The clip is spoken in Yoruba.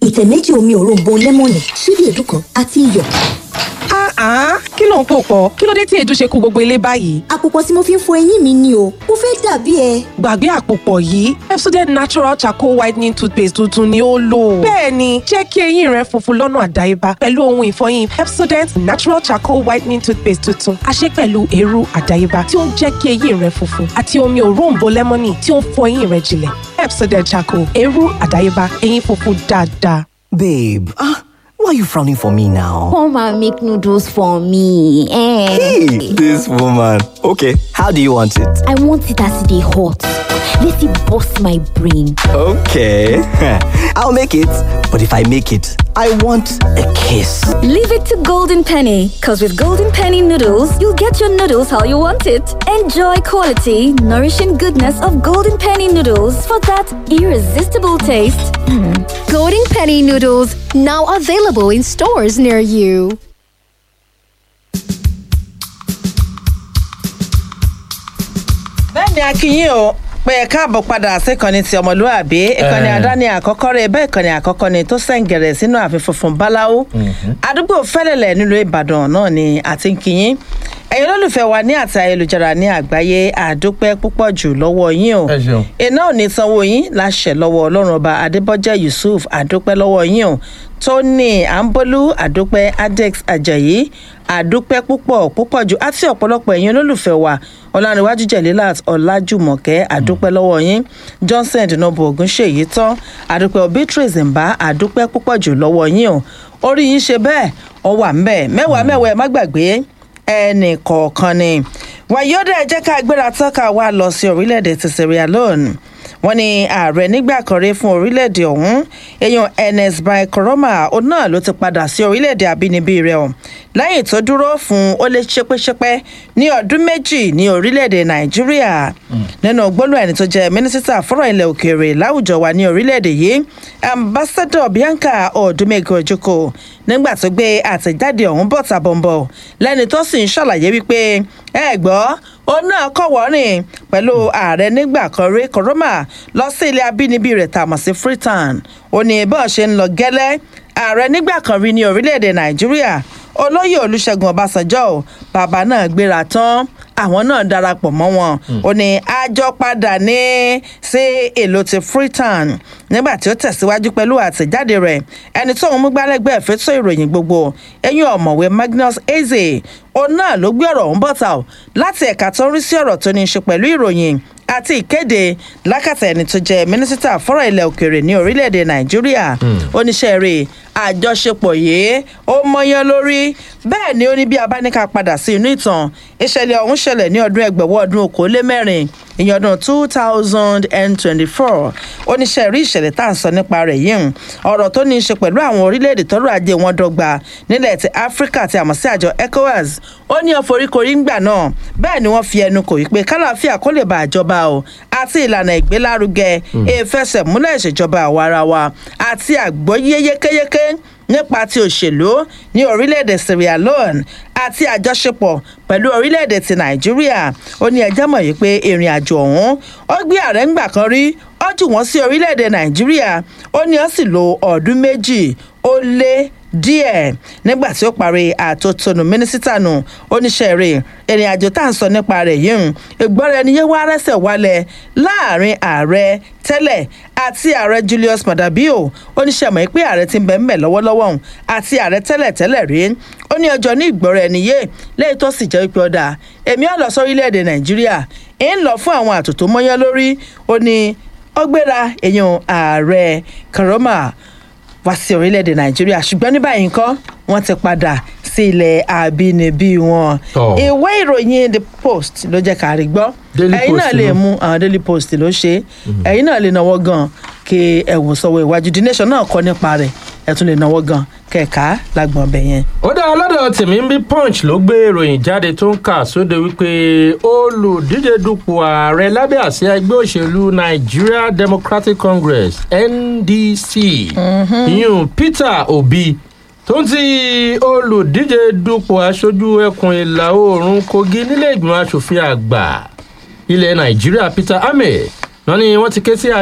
ìtẹ̀ méjì omi òróǹbó lẹ́mọ̀nì ṣíbí èédú kan àti iyọ̀. Ah, kí ló ń pò pọ̀? Kí ló dé tí èédú ṣe kú gbogbo ilé báyìí? àpòpọ̀ tí mo fi ń fọ eyín mi ni o mo fẹ́ dàbí ẹ. Gbàgbé àpòpọ̀ yìí, Pepsodent Natural Charcoal Whitening Toothpaste tuntun ni ó lò. Bẹ́ẹ̀ni, jẹ́ kí eyín rẹ funfun lọ́nà àdáyébá pẹ̀lú ohun ìfọyín Pepsodent Natural Charcoal Whitening Toothpaste tuntun. A ṣe pẹ̀lú eérú àdáyébá tí ó ń jẹ́ kí eyín rẹ funfun àti omi òróǹbó lẹ́mọ́nì tí ó ń fọ eyín rẹ jinlẹ̀. Pepsodent Charcoal, eérú àdáyébá, eyín funfun dáadáa. Babe, ah, why are you frowning for me now? Come and make noodles for me. Eh. Hey, this woman. Okay, how do you want it? I want it as they hot. Let it bust my brain. Okay, I'll make it. But if I make it, I want a kiss. Leave it to Golden Penny, because with Golden Penny noodles, you'll get your noodles how you want it. Enjoy quality, nourishing goodness of Golden Penny noodles for that irresistible taste. Golden Penny noodles now available in stores near you. bẹ́ẹ̀ ni akínyìn o pé ẹ káàbọ̀ padà síkànnì ti ọmọlúwàbí ìkànnì àdáni àkọ́kọ́ rẹ̀ bẹ́ẹ̀ ìkànnì àkọ́kọ́ ni tó sẹ́ǹgẹ̀rẹ̀ sínú ààfin funfun báláwo àdúgbò fẹ́lẹ̀lẹ̀ nílùú ìbàdàn náà ni àti ń kíyìn ẹ̀yin olólùfẹ́ wa ní àti ayélujára ní àgbáyé àdúpẹ́ púpọ̀ jù lọ́wọ́ yín o Ẹ ṣeun. iná ò ní sanwó yín láṣẹ lọ́wọ́ ọlọ́run ọba adébọ́jẹ́ yusuf àdúpẹ́ lọ́wọ́ yín o tony ambolu àdúpẹ́ adex ajayi àdúpẹ́ púpọ̀ púpọ̀ jù àti ọ̀pọ̀lọpọ̀ ẹ̀yin olólùfẹ́ wa ọ̀làníwájú jẹ̀lélàt ọ̀làjùmọ̀kẹ́ àdúpẹ́ lọ́wọ́ yín johnson dinobo ogunṣèyí tán àdúpẹ́ beatrice mbà àdúpẹ́ púpọ̀ jù lọ́wọ́ yín o orí yín ṣe bẹ́ẹ̀ ọwà ńbẹ mẹ́wàá mẹ́wàá ẹ má gbàgbé ẹnì kọ̀ọ̀kan ni wàyọ́dẹ̀ ẹ jẹ́ ká gbéra tọ́ka wa lọ sí orílẹ̀-èdè ti sierra leone wọ́n ní ààrẹ nígbà kan rí fún orílẹ̀-èdè ọ̀hún èèyàn ernest bai koroma òun náà ló ti padà sí orílẹ̀-èdè àbínibí rẹ̀ ọ̀ lẹ́yìn tó dúró fún ó lé ṣépẹ́ṣépẹ́ ní ọdún méjì ní orílẹ̀-èdè nàìjíríà nínú gbólóhùn ẹni tó jẹ́ mínísítà fọ́rọ̀ ilẹ̀ òkèèrè láwùjọ wa ní orílẹ̀-èdè yìí ambassador bianca odumego ojoko nígbà tó gbé àtẹ̀jáde ọ̀hún bọ̀tà bọ̀m̀bọ̀ lẹ́ni tó sì ń ṣàlàyé wípé ẹ gbọ́ ó náà kọ̀wọ́ rìn pẹ̀lú ààrẹ nígbà kan rí koroma lọ sí ilé abínibí rẹ̀ tàmọ̀ sí freetown ó ní bọ́ọ̀ ṣe ń lọ gẹ́lẹ́ ààrẹ nígbà kan rí ní orílẹ̀-èdè nàìjíríà olóyè olùṣègùn ọbásanjọ́ ò bàbá náà gbéra tán àwọn náà darapọ̀ mọ́ wọn ó ní àjọ padà ní sí èlò ti freetown nígbà tí ó tẹ̀síwájú pẹ̀lú àtẹ̀jáde rẹ̀ ẹni tó ń mú gbálẹ́gbẹ́ fẹ́tọ́ ìròyìn gbogbo ẹ̀yìn ọ̀mọ̀wé magnus eze òun náà ló gbé ọ̀rọ̀ ọ̀hún bọ̀tà ò láti ẹ̀ka tó ń rí sí ọ̀rọ̀ tó ní í ṣe pẹ̀lú ìròyìn àti ìkéde lákàtà ẹni tó jẹ mínísítà fọ́rọ̀ ilẹ̀ òkèèrè ní orílẹ̀-èdè nàìjíríà oníṣẹ́ rẹ̀ àjọṣepọ̀ yìí ó mọyán lórí bẹ́ẹ̀ ni ó ní bí a bá ní ká padà sí inú ìtàn ìṣẹ̀lẹ̀ ọ̀hún ṣẹlẹ̀ ní ọdún ẹgbẹ̀wọ́ ọdún okòólémẹ́rin ìyẹn ọdún two thousand and twenty-four oníṣẹ́ rí ìṣẹ̀lẹ̀ tá à ń sọ nípa rẹ̀ yìí ọ̀rọ̀ tó ní í ṣe pẹ̀lú àwọn orílẹ̀-èdè tọ́rọ̀ ajé wọn dọ́gba nílẹ̀ ti áfíríkà tí a mọ̀ sí àjọ ecowas ó ní ọ̀foríkorí ńgbà náà bẹ́ẹ̀ ni wọ́n fi ẹnu kò wípé kálàáfíà kó lè bá àjọba o àti ìlànà ìgbélárugẹ ìfẹsẹ̀múlẹ̀ ìṣèjọba àwarawa àti àgbọ́yé yékéyéké nípa ti òṣèlú ní orílẹ̀-èdè sierra leone àti àjọṣepọ̀ pẹ̀lú orílẹ̀-èdè ti nàìjíríà ó ní ẹjẹ́ mọ̀ yìí pé ìrìn àjò ọ̀hún ó gbé ààrẹ ńgbà kan rí ó jù wọ́n sí orílẹ̀-èdè nàìjíríà ó ní ó sì lo ọdún méjì ó lé díẹ̀ nígbà tí ó parí àtótónu mínísítà nù oníṣẹ́ rẹ̀ ìrìn àjò tá à ń sọ nípa rẹ̀ yìí ìgbọ́ra ẹni yé wá rẹ́sẹ̀ wálẹ̀ láàrin ààrẹ tẹ́lẹ̀ àti ààrẹ julius madabio oníṣẹ́ mọ̀ pé ààrẹ ti ń bẹ̀ ń bẹ̀ lọ́wọ́lọ́wọ́ òun àti ààrẹ tẹ́lẹ̀ tẹ́lẹ̀ rí ó ní ọjọ́ ní ìgbọ́ra ẹni yé lẹ́yìn tó sì jẹ́ pé ọ̀dà èmi ọ̀ lọ sórílẹ̀-èdè nàìjíríà ń lọ fún àwọn àtòtò mọ́yán lórí ó ní ó gbéra èèyàn ààrẹ karoma wá sí orílẹ̀-èdè nàìjíríà ṣùgbọ́n ní báyìí nǹkan wọ́n ti padà sí ilẹ̀ àbínibí wọn. Tọ́. ìwé ìròyìn the post ló jẹ́ ká rí gbọ́ Daily ẹ̀yin Post náà lè ló. mú àwọn daily post ló ṣe é ẹ̀yin náà lè náwó gan kí ẹ wò sọ́wọ́ iwájú the nation náà kọ́ nípa rẹ̀ ẹ tún lè náwó gan kẹ̀ka lágbọ̀n ọbẹ̀ yẹn. ó dá ọlọ́dọ̀ tèmi ń bí punch ló gbé ìròyìn jáde tó ń kà sóde wípé olùdíje dupò ààrẹ lábẹ́ àsíá ẹgbẹ́ òṣèlú nigeria democratic congress ndc ìyún peter obi tó ń ti olùdíje dupò aṣojú ẹkùn ìlà oòrùn kogi nílé ìgbìmọ̀ asòfin àgbà ilẹ̀ nàìjíríà peter ahmed wọn ni wọ́n ti ké sí